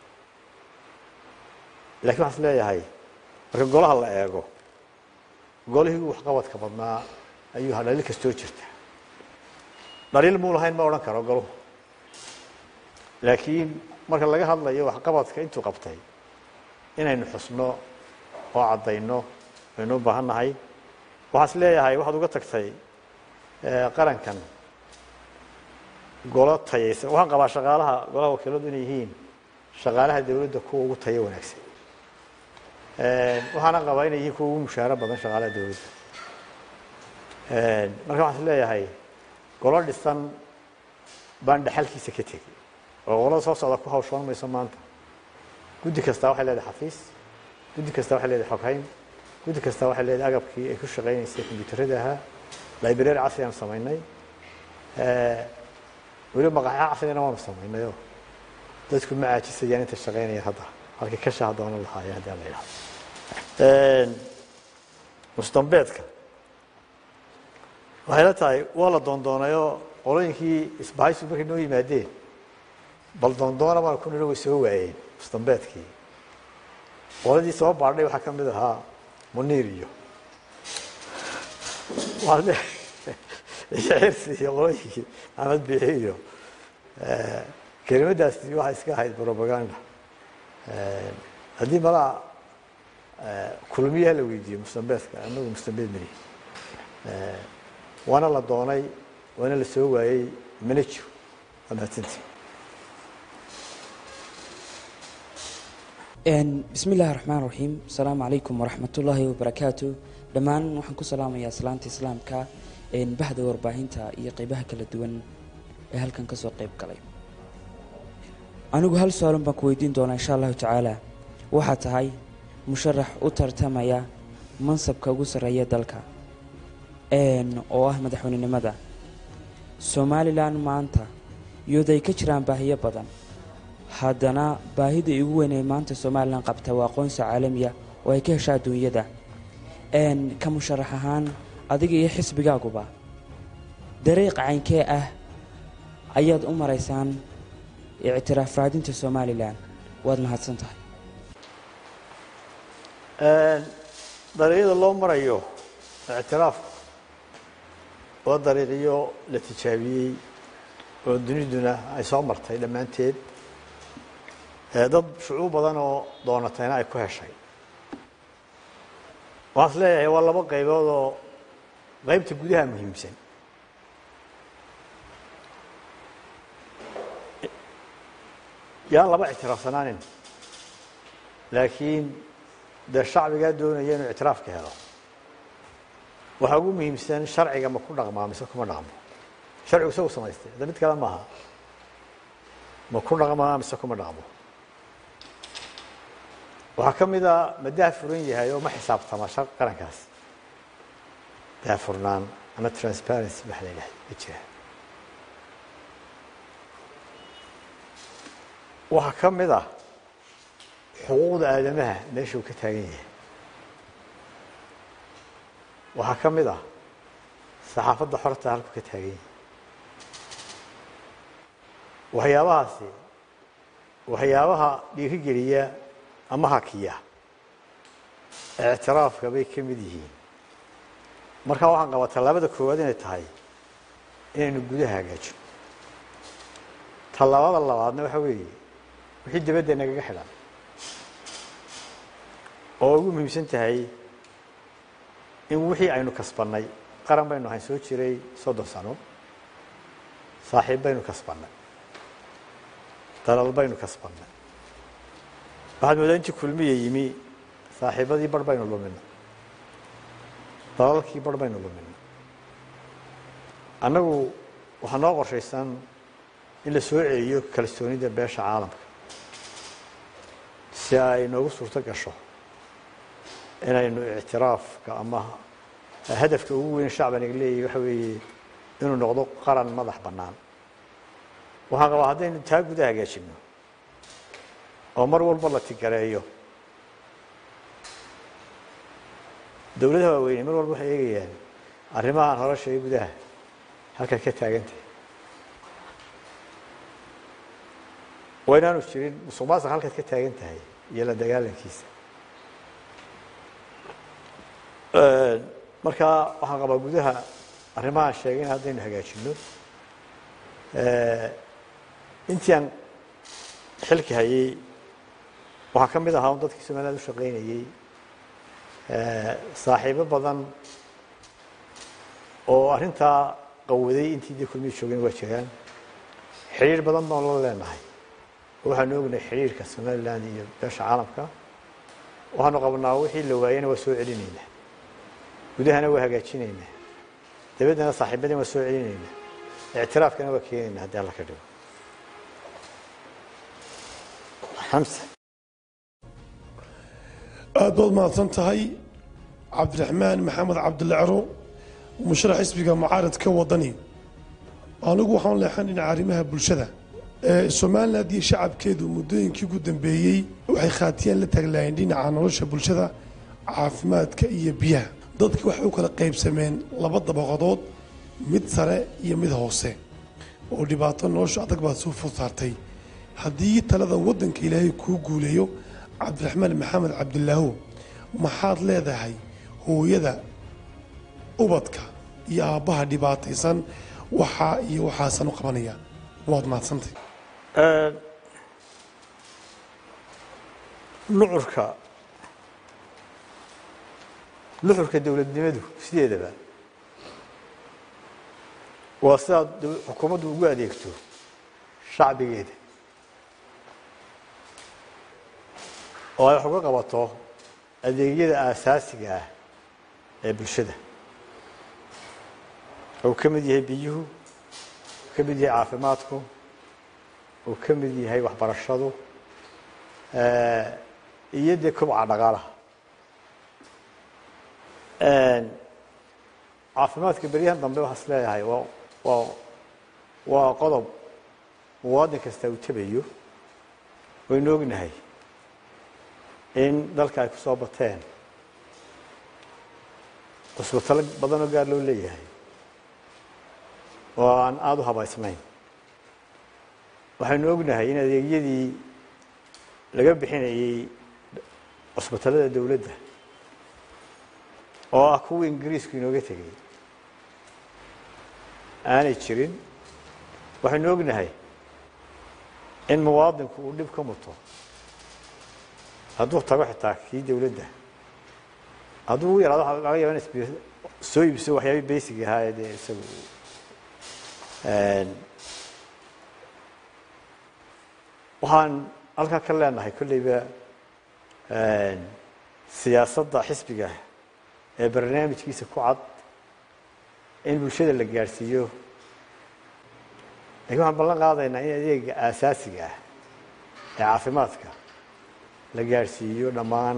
lakiin waxaan is leeyahay marka golaha la eego golihii ugu waxqabadka badnaa ayuu ahaa dhaliil kastoo jirta dhaliil muu lahayn ma odhan karo goluhu laakiin marka laga hadlayo waxqabadka intuu qabtay inaynu xusno oo caddayno aynu u baahan nahay waxaan is leeyahay waxaad uga tagtay qarankan golo tayaysan waxaan qabaa shaqaalaha golaha wakiiladu inay yihiin shaqaalaha dawladda kuwa ugu tayo wanaagsan waxaana qabaa inay yihiin kuwa ugu mushaaro badan shaqaalaha dawladda marka waxaan is leeyahay golo dhisan baan dhaxalkiisa ka tegey oo qolada soo socda ku hawshoon mayso maanta guddi kastaa waxay leedahay xafiis guddi kastaa waxay leedahay xoghayn guddi kastaa waxay leedahay agabkii ay ku shaqaynaysay kombyuutarada ahaa library casri aan samaynay weliba maqaxyo casrina waanu samaynayoo dadku ma caajisayaan inta shaqaynaya hadda halkii ka shaha doonan lahaayeen haddii la yidhahdo mustambeedka waxay la tahay waa la doondoonayoo qolooyinkii isbahaysu markay noo yimaadeen bal doondoona baan ku nino way soo waayeen mustambeedkii qoladii soo baadhay waxaa ka mid ahaa muniir iyo xirsi iyo qolooyinkii axmed biixi iyo kelimadaasi waxay iska ahayd propaganda haddii malaa kulmiyaha la weydiiyo mustambeedka anagu mustambeed mari waana la doonay waana la soo waayey mana jiro waa mahadsanti bismi illaahi raxmaan raxiim asalaamu calaykum waraxmatullaahi wabarakaatu dhammaan waxaan ku salaamayaa salaanta islaamka bahda warbaahinta iyo qeybaha kala duwan ee halkan ka soo qeyb galay anigu hal su-aalun baan ku weydiin doonaa insha allahu tacaala waxaa tahay musharax u tartamaya mansabka ugu sarreeya dalka oo ah madaxweynenimada somalilan maanta iyadoo ay ka jiraan baahiyo badan haddana baahida ugu weyn ee maanta somalilan qabta waa aqoonsi caalamiya oo ay ka hesha adduunyada ka musharax ahaan adiga iyo xisbigaaguba dariiq caynkee ah ayaad u maraysaan ictiraaf raadinta somalilan waad mahadsan tahay dariiqyada loo marayo ictiraafku waa dariiqyo la tijaabiyey oo duniduna ay soo martay dhammaanteed dad shucuub badan oo doonatayna ay ku heshay waxaan is leeyahay waa laba qaybood oo qaybta gudaha muhiimsan yaan laba ictiraafsanaanin laakiin dee shacbigaa doonaya inuu ictiraafka helo waxaa ugu muhiimsan sharciga ma ku dhaqmaa mise kuma dhaqmo sharcigu isagu samaystay hadda mid kale maaha ma ku dhaqmaa mise kuma dhaqmo waxaa ka mid a ma daahfuran yahay oo ma xisaabtama qarankaas daahfurnaan ama transparency waxa la yidhahda ma jira waxaa ka mid ah xuquuqda aadamaha meesha uu ka taagan yahay waxaa ka mid ah saxaafadda xorta halku ka taagan yahay waxyaabahaasi waxyaabaha dhiirigeliya ama hakiya ictiraafka bay ka mid yihiin markaa waxaan qabaa tallaabada koowaad inay tahay inaynu gudaha hagaajino tallaabada labaadna waxa weeye wixii dabadda nagaga xidhan oo ugu muhiimsan tahay in wixii aynu kasbannay qaran baynu ahayn soo jiray soddon sano saaxiib baynu kasbannay dalal baynu kasbannay waxaad moodaa intii kulmiya yimi saaxiibadii bar baynu luminay dalalkii bar baynu luminay annagu waxaa noo qorshaysan in la soo celiyo kalsoonida beesha caalamka si ay noogu suurto gasho inaynu ictiraafka ama hadafka ugu weyn shacbaniga leeyahy waxa weeye inuu noqdo qaran madax bannaan waxaan qabaa haddaynu taa guda hagaajino oo mar walba la tigareeyo dowladaha waaweyne mar walba waxay eegayaan arrimahaan hore sheegay gudaha halkay ka taagantahay waa inaanu jirin musuq maasuq halkaad ka taagan tahay iyo la dagaalankiisa markaa waxaan qabaa gudaha arrimahaan sheegay in haddaynu hagaajino intii aan xilki hayay waxaa ka mid ahaa un dadkii somaliland u shaqaynayey saaxiibo badan oo arrintaa qawaday intii dee kulmiya joogeen waa jiraan xidhiir badan baan la leenahay oo waxaanu ognahay xidhiirka somaliland iyo beesha caalamka waxaanu qabnaa wixii la waayena waa soo celinaynaa gudahana waa hagaajinaynaa dabaddana saaxiibadina waa soo celinaynaa ictiraafkana waa keenaynaa haddii alla ka dhigo xamse aad baad mahadsan tahay cabdiraxmaan maxamed cabdilacro musharax xisbiga mucaaradka wadani anigu waxaan leexan dhinaca arrimaha bulshada somaliland iyo shacabkeedu muddooyinkii ugu dambeeyey waxay khaatiyaan la taaglaayeen dhinaca nolosha bulshada caafimaadka iyo biyaha dadki waxay u kala qaybsameen laba dabaqadood mid sare iyo mid hoose oo dhibaato nolosha adag baad soo food saartay haddii talada waddanka ilaahay kuu guuleeyo cabdiraxmaan maxamed cabdilaaho maxaad leedahay hooyada ubadka iyo aabbaha dhibaataysan waxaa iyo waxaasan u qabanaya waad mahadsantay nucurka nuxurka dowladnimadu sideedaba waa sidaad xukuumaddu ugu adeegto shacbigeeda oo ay wax uga qabato adeegyada aasaasiga ah ee bulshada uu ka mid yahay biyuhu uu ka mid yahay caafimaadku uu ka mid yahay waxbarashadu iyo dee kobca dhaqaalaha caafimaadka beryahan dambe waxaa is leeyahay waa waa waa qodob muwaadin kasta uu tabayo waynu ognahay in dalka ay ku soo bateen cusbitalo badanoo gaar loo leeyahay oo aan aada u habaysnayn waxaynu ognahay in adeegyadii laga bixinayey cusbitalada dowladda oo ah kuwii ingiriisku inooga tegay aanay jirin waxaynu ognahay in muwaadinku uu dhib ka muto hadduu tago xitaa kii dowladda hadduu ugu yaraado waxa laga yaba in soo iibso waxyaabihii basic ahaa ee dee isagu waxaan halkaa ka leenahay kolleyba siyaasadda xisbiga ee barnaamijkiisa ku cad in bulshada la gaadhsiiyo lakiin waxaan ballan qaadaynaa in adeega aasaasiga ah ee caafimaadka la gaadhsiiyo dhammaan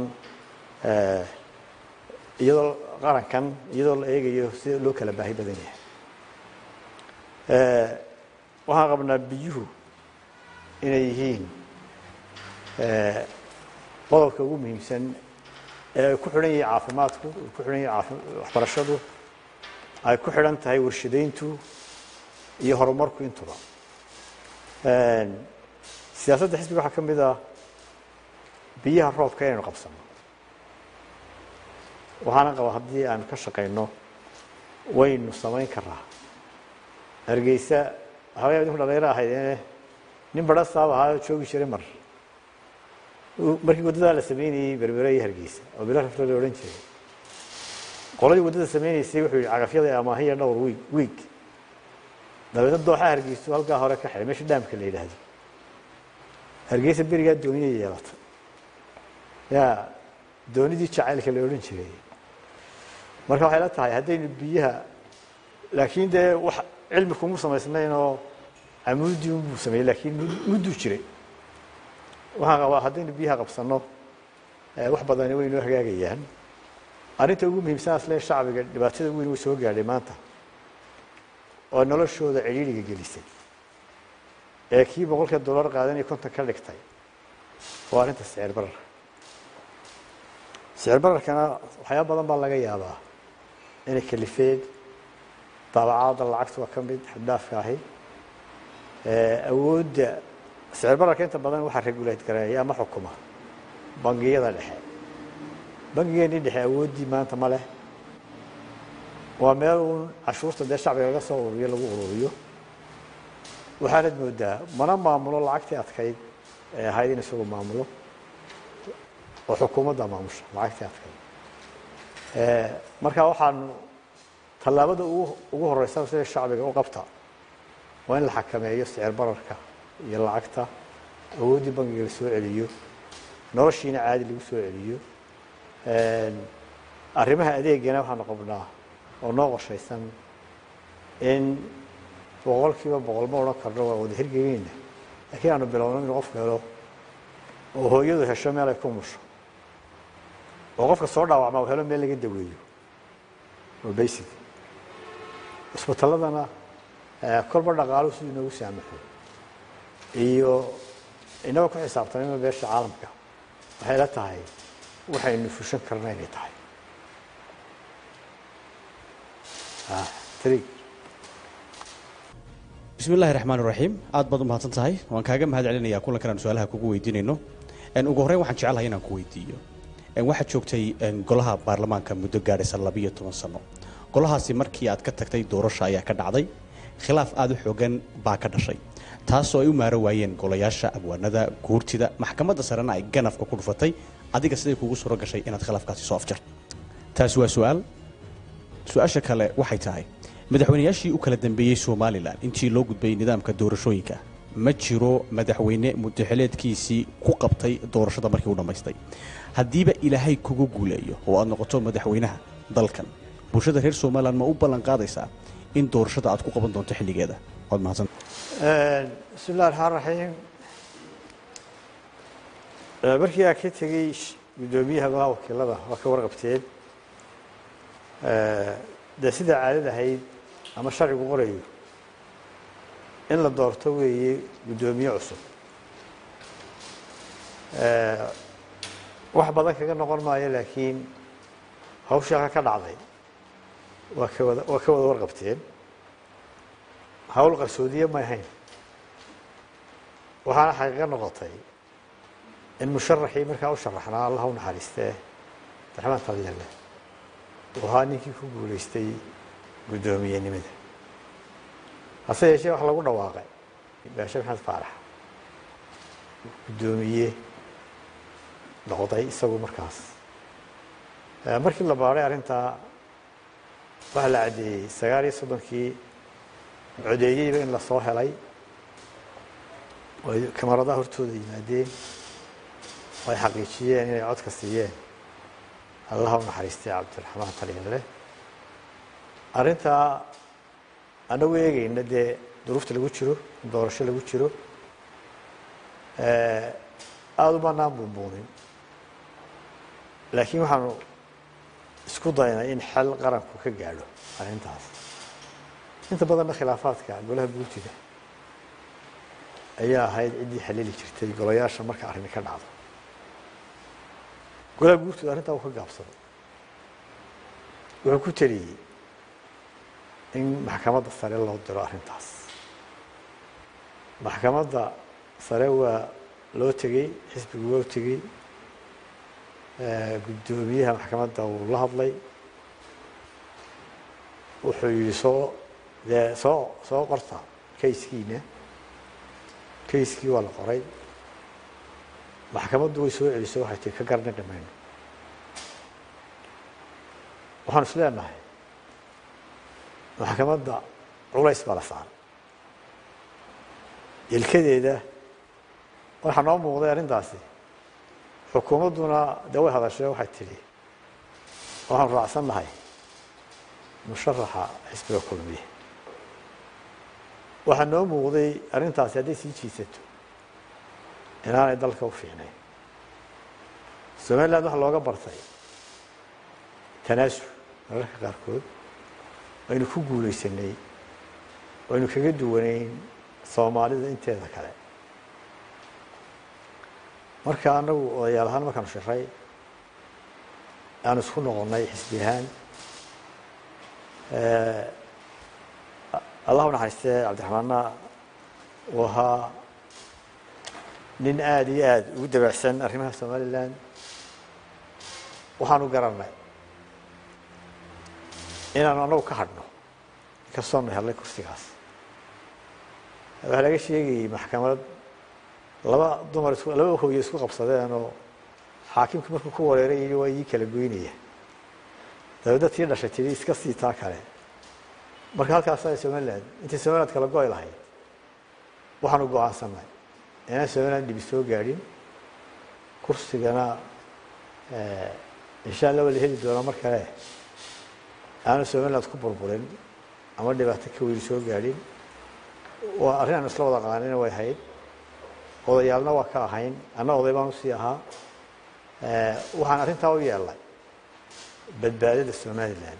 iyadoo qarankan iyadoo la eegayo sida loo kala baahi badan yahay waxaan qabnaa biyuhu inay yihiin qodobka ugu muhiimsan ee ay ku xidhan yahay caafimaadku ay ku xidhan yahay waxbarashadu ay ku xidhan tahay warshadayntu iyo horumarku intuba siyaasadda xisbiga waxaa ka mid ah biyaha roobka inaynu qabsano waxaana qaba haddii aanu ka shaqayno waynu samayn karaa hargeysa waxaa idinku dhalinyaro ahayd nin badha saab ahaa joogi jiray mar markii waddadaa la sameynayey berbere iyo hargeysa oo bilo rafle la odhan jiray qoladii waddada sameynaysay wuxuu yihi cagafyada amaahiya dhowr wiig wiig dabeedna dooxa hargeysu halkaa hore ka xidhay meesha dhaamka la yidhaahdo hargeysa berigaa dooniya yeelatay ya doonidii jacaylka la odhan jiray marka waxay la tahay haddaynu biyaha laakiin dee wax cilmi kuma samaysnayn oo camuudii unbuu sameeyey laakiin mudduu jiray waxaan qabaa haddaynu biyaha qabsano wax badani way inoo hagaagayaan arrinta ugu muhiimsan asle shacbiga dhibaatada weyn uu soo gaadhay maanta oo noloshooda cidhiidhiga gelisay ee kii boqolka dollar qaadanaya konton ka dhigtay waa arrinta sicir bararka sicir bararkana waxyaaba badan baa laga yaabaa inay kalifeen daabacaada lacagta waa ka mid xaddaafka ahi awoodda sicir bararka inta badan waxaa regulate gareeya ama xukuma bangiyada dhexe bangigeenii dhexe awooddii maanta ma leh waa meel uun cashuurta dee shacbiga laga soo ururiyo lagu ururiyo waxaanad moodaa mana maamulo lacagtii adkayd ee ahayd in isagu maamulo oo xukuumadda maamusha lacagtii adkayd marka waxaanu tallaabada ugu horeysa sida shacbiga u qabta waa in la xakameeyo sicir bararka iyo lacagta awooddii bangiga la soo celiyo noloshiina caadi lagu soo celiyo arrimaha adeegana waxaanu qabnaa oo noo qorshaysan in boqol kiiba boqol ma odhan karno waa wada hirgelinayna laakiin aanu bilowno inuu qofku helo oo hooyadu hesho meel ay ku musho oo qofka soo dhaawacma uu helo meel laga daweeyo oo basic isbitaladana kolba dhaqaaluhu siduu inoogu saamaxo iyo inagoo ku xisaabtanayno beesha caalamka waxay la tahay waxaynu fushan karna inay tahay bismi illaahi raxmaan iraxiim aad baad u mahadsan tahay waan kaaga mahad celinayaa kulankan aan su-aalaha kugu weydiinayno ugu horreyn waxaan jecelahay inaan ku weydiiyo waxaad joogtay golaha baarlamaanka muddo gaadhaysa labiyo toban sano golahaasi markii aad ka tagtay doorasha ayaa ka dhacday khilaaf aada u xoogan baa ka dhashay taasoo ay u maaro waayeen golayaasha abwaanada guurtida maxkamadda sarena ay ganafka ku dhufatay adiga siday kuugu suuro gashay inaad khilaafkaasi soo afjarto taasi waa su-aal su-aasha kale waxay tahay madaxweynayaashii u kala dambeeyey somalilan intii loo gudbay nidaamka doorashooyinka ma jiro madaxweyne mudaxileedkiisii ku qabtay doorashada markii u dhammaystay haddiiba ilaahay kugu guuleeyo oo aad noqoto madaxweynaha dalkan bulshada reer somalilan ma u ballan qaadaysaa in doorashada aad ku qaban doonto xilligeeda waad mahadsan bismi illahi raxmaan raxiim markii aan ka tegey guddoomiyaha golaha wakiilada waa ka warqabteen dee sidaa caadad ahayd ama sharcigu qorayo in la doorto weeye guddoomiye cusub wax badan kaga noqon maayo laakiin hawsha halka ka dhacday waa ka wada waa ka wada warqabteen hawl qarsoodiye ma ahayn waxaana xaqiiqo noqotay in musharaxii markaa u sharaxnaa allah u naxariistee abdiraxmaan talyalle uu ahaa ninkii ku guulaystay guddoomiyenimada hase yeeshee waxa lagu dhawaaqay baashe maxamed faarax guddoomiye noqday isagu markaas markii la baaray arrintaa waxaa la caddeeyey sagaal iyo soddonkii codeeyeyba in lasoo helay ay kamaradaha hortooda yimaadeen oo ay xaqiijiyeen inay codka siiyeen allaha u naxariistay cabdiraxmaan talyalle arrintaa anagu eegayna dee duruufta lagu jiro doorasho lagu jiro aada umanaan buunbuunin laakiin waxaanu isku daynay in xel qaranku ka gaadho arrintaas inta badanna khilaafaadka golaha guurtida ayaa ahayd ciddii xalili jirtay golayaasha marka arrini ka dhacdo golaha guurtooda arrintaa uu ka gaabsaday wuxuu ku teliyey in maxkamadda sare loo diro arrintaas maxkamadda sare waa loo tegey xisbigu waa u tegey guddoomiyaha maxkamadda wuu la hadlay wuxuu yihi soo dee soo soo qorta kayskiina kayskii waa la qoray maxkamaddu way soo celisay waxay tii ka garni dhimayno waxaanu is leenahay maxkamadda culays baa la saaray ilkadeeda waxaa noo muuqday arrintaasi xukuumadduna dee way hadashee waxay tidhi waxaanu raacsan nahay musharaxa xisbiga kulmiye waxaa noo muuqday arrintaasi hadday sii jiisato inaanay dalka u fiicnayn somaliland waxaa looga bartay tanaasul mararka qaarkood aynu ku guulaysanay aynu kaga duwanayn soomaalida inteeda kale marka anagu odayaal ahaan markaanu shiray aanu isku noqonnay xisbi ahaan allah u naxariistee cabdiraxmaanna uu ahaa nin aada iyo aada ugu dabacsan arrimaha somaliland waxaanu garanay inaanu anagu ka hadhno inkastoonu helnay kursigaas waxaa laga sheegayey maxkamad laba dumar is laba hooyo isku qabsadeen oo xaakimku markuu ku wareeray yidhi waa ii kala goynaya dabeedna tii dhashay tidhi iska sii taa kale marka halkaasa somaliland intay somaliland kala go-y lahayd waxaanu go-aansanay inaan somaliland dhibi soo gaadhin kursigana insha allah waa la heli doonaa mar kale aanu somaliland ku burburin ama dhibaato ka weyni soo gaadhin waa arrin aanu isla wada qaanina way ahayd odayaalna waa ka ahayn anna oday baan usii ahaa waxaan arrintaa u yeelnay badbaadada somaliland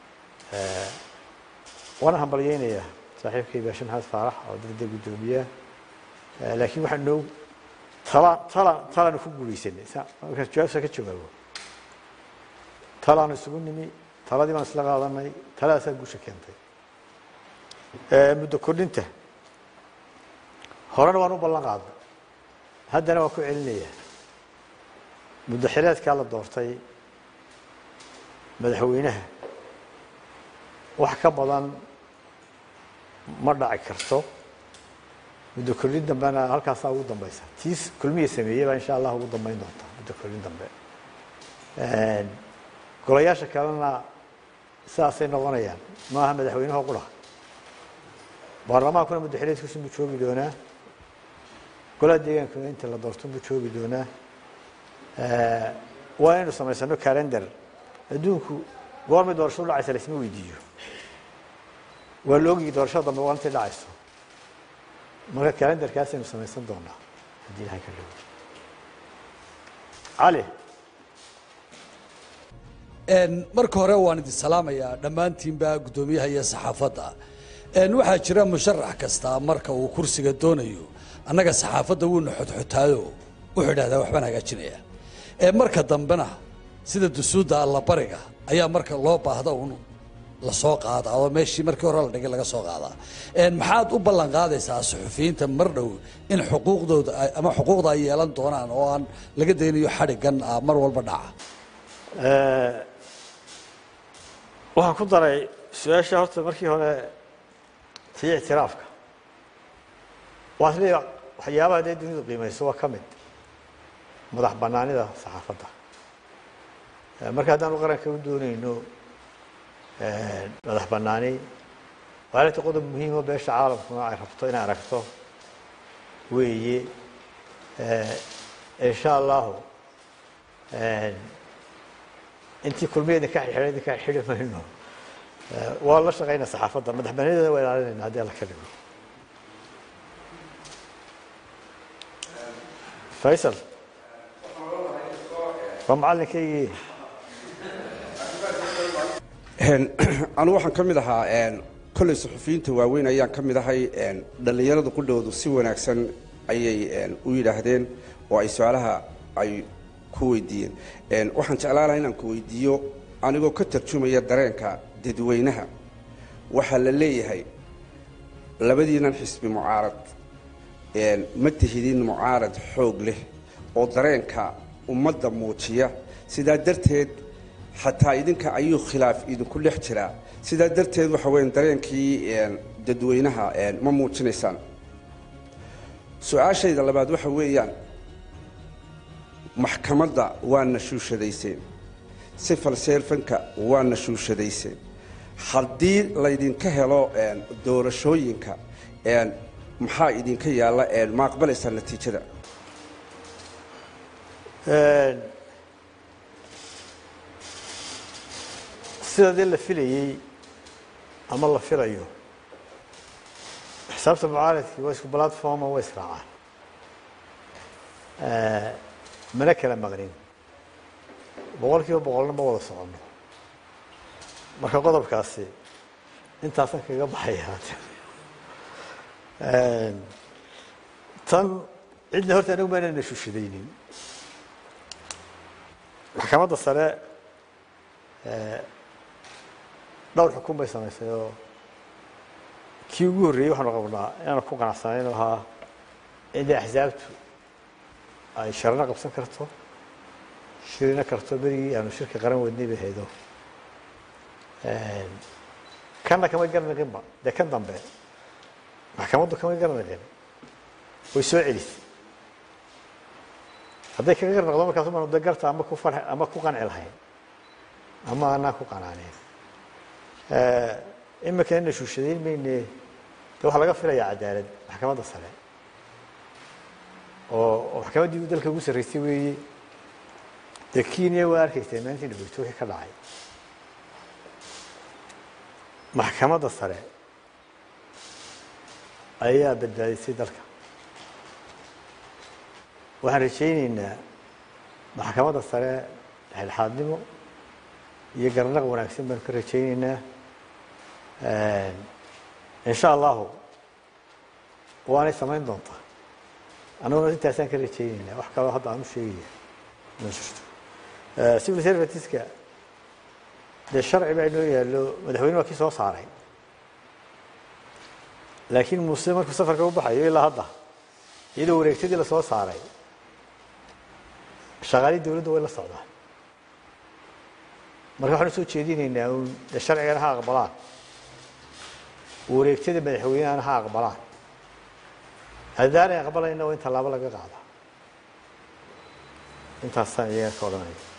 waana hambalyeynayaa saaxiibkay baashe maxamed faarax oo dadda guddoomiyaha laakiin waxaa noo tala tala talaanu ku guulaysanay markaan jawaabsa ka jawaabo talaanu isugu nimi taladii baan isla qaadanay taladaasaa guusha keentay muddo kordhinta horena waan u ballan qaadnay haddana waan ku celinayaa muddo xileedkaa la doortay madaxweynaha wax ka badan ma dhaci karto muddo kordhin dambena halkaasaa ugu dambaysa tiis kulmiya sameeyey baa insha allah ugu dambeyn doonta muddo kordhin dambe golayaasha kalena sidaasay noqonayaan maaha madaxweynaha qura baarlamaankuna muddo xileedkiisu buu joogi doonaa golaha deegaankuna inta la doorto buu joogi doonaa waa inaynu samaysano calendar adduunku goormay doorashadu dhacaysa laisma weydiiyo waa la ogyi doorashada dambe waa intay dhacayso marka calendarkaasaynu samaysan doonaa haddii ilahay ka dhigo cali marka hore waan idin salaamayaa dhammaantiinba guddoomiyaha iyo saxaafadda waxaa jira musharax kasta marka uu kursiga doonayo annaga saxaafadda wuuna xodxotaayo wuxuu idhahdaa waxbaan hagaajinaya marka dambena sida dusuudda allabariga ayaa marka loo baahda un lasoo qaadaa oo meeshii markii hore la dhigay laga soo qaadaa Een, maxaad u ballan qaadaysaa suxufiyiinta mar dhow in xuquuqdooda ay- ama xuquuqda ay yeelan doonaan oo aan laga daynayo xadhigan ah mar walba dhaca Eh, waxaan ku daray su-aasha horta markii hore tii ictiraafka waan isleeyahay waxyaabaha dee dunidu qiimayso waa ka mid madax banaanida saxaafadda Eh, marka haddaanu qaranka u doonayno eh, madax banaani waa inta qodob muhiimo beesha caalamkuna ay rabto inay aragto weeye Eh, insha allahu eh, intii kulmiyeedna ka xidhay idinka xidhi mayno Eh, waa la shaqaynaa saxaafadda madax banaanideeda waa ilaalinayna haddii alla ka dhigo faysal waa macalinkaygii anigu waxaan ka mid ahaa een, kolley suxufiyiinta waaweyn ayaan ka mid ahay een, dhallinyarada qudhoodu si wanaagsan ayay een, u yidhaahdeen oo ay su-aalaha ay ku weydiiyeen Een, waxaan jeclaan lahaa inaan ku weydiiyo anigoo ka tarjumaya dareenka dadweynaha waxaa la leeyahay labadiinan xisbi mucaarad een, ma tihidin mucaarad xoog leh oo dareenka ummadda muujiya sidaa darteed xataa idinka ayuu khilaaf idinku dhex jiraa sidaa darteed waxa weyan dareenkii een, dadweynaha een, ma muujinaysaan su-aashayda labaad waxa weeyaan maxkamadda waa nashuushadayseen sifal seelfanka waa nashuushadayseen haddii laydinka helo een, doorashooyinka een, maxaa idinka yaalla een, ma aqbalaysaa natiijada sida dee la filayey ama la filayo xisaabta mucaaradkii waa isku platforma waa israacaan mana kala maqnin boqol kiiba boqolna ma wada soconno marka qodobkaasi intaasan kaga baxaya tan cidna horta anigu maana nashushadaynin maxkamadda sare dhowr xukun bay samaysay oo kii ugu horreeyey waxaanu qabnaa inaanu ku qanacsanayn oo ahaa in dee axsaabtu ay sharna qabsan karto shirina karto berigii aanu shirka qaran wadnay bay haydo kanna kamay garnaqinba dee kan dambe maxkamaddu kamay garnaqin way soo celisay hadday kaga garnaqdo markaas umaanu de garta ama ku farx ama ku qanci lahayn ama anaan ku qanaaneyn imika ina shuushadayn mayne de waxaa laga filayaa cadaalad maxkamadda sare oo oo maxkamaddii dalka ugu sarreysay weeye dee kenya waa arkaysay maalintii dhaweyto wixii ka dhacay maxkamadda sare ayaa badbaadisay dalka waxaan rajayneynaa maxkamadda sare dhexdhexaadnimo iyo garnaq wanaagsan baanu ka rajayneynaa insha allahu waanay samayn doontaa annaguna intaasaan ka rajayneynaa wax kaloo hadda aan u sheegaya ma jirto civil serviceska dee sharci baa inoo yaallo madaxweyne waa kii soo saaray laakiin muuse markuu safarka u baxayo ilaa hadda iyadoo wareegtadii lasoo saaray shaqaalii dawladda way la socdaan marka waxaan usoo jeedinaynaa uun dee sharcigana ha aqbalaan wareegtada madaxweynehana ha aqbalaan haddaanay aqbalayna waa in tallaabo laga qaada intaasaan iyaga ka odhanaya